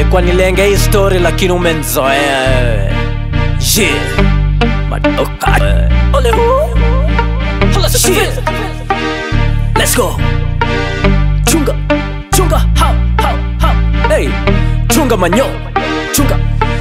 nilikuwa nilenge hii story lakini umenzoea wewe yeah. madoka ole hu Hala shit. let's go chunga chunga how how how hey chunga manyo chunga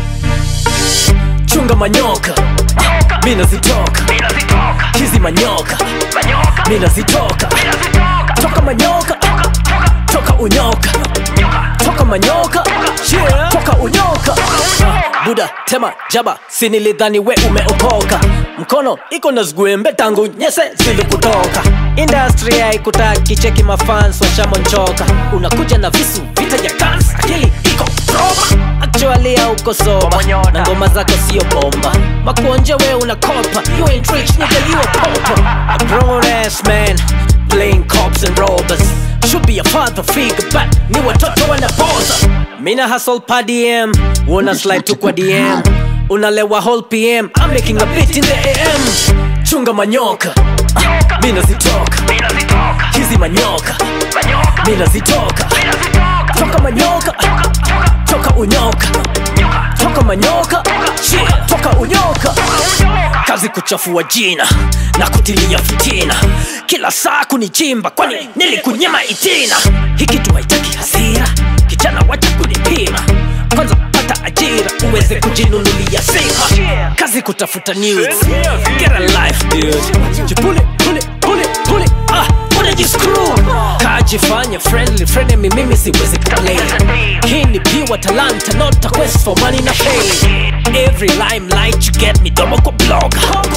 chunga manyoka mi nazitoka hizi manyoka mi nazitoka toka manyoka toka unyoka toka manyoka yeah. toka unyoka buda tema jaba sinilidhani we umeokoka mkono iko na zgwembe tangu nyese zilikutoka industry haikutaki cheki mafans washamonchoka unakuja na visu vita ya kans akili iko roma actually hauko soba na ngoma zako sio bomba makuonja we unakopa you ain't rich nigga you a pauper a grown ass man playing cops and robbers should be a father figure but ni watoto wanapoza mina hustle pa dm una slide tu kwa dm unalewa whole pm i'm making a bit in the am chunga manyoka Ah, mina zitoka hizi manyoka mina zitoka toka manyoka toka unyoka toka manyoka yeah, toka unyoka kazi kuchafua jina na kutilia fitina kila saa kunichimba kwani nilikunyima itina hiki tu haitaki hasira kijana wacha kunipima kwanza pata ajira uweze kujinunulia sima kazi kutafuta news get a life dude jipule pule pule pule ah unajiscrew kajifanya friendly friendly mimi siwezi kuplay hii ni piwa talanta not a quest for money na fame every limelight you get me domo kwa blog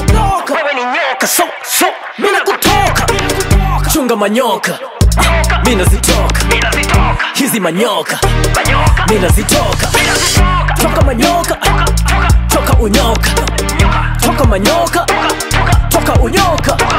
so so mina kutoka chunga manyoka mina zitoka hizi manyoka mina zitoka toka manyoka toka unyoka toka manyoka toka unyoka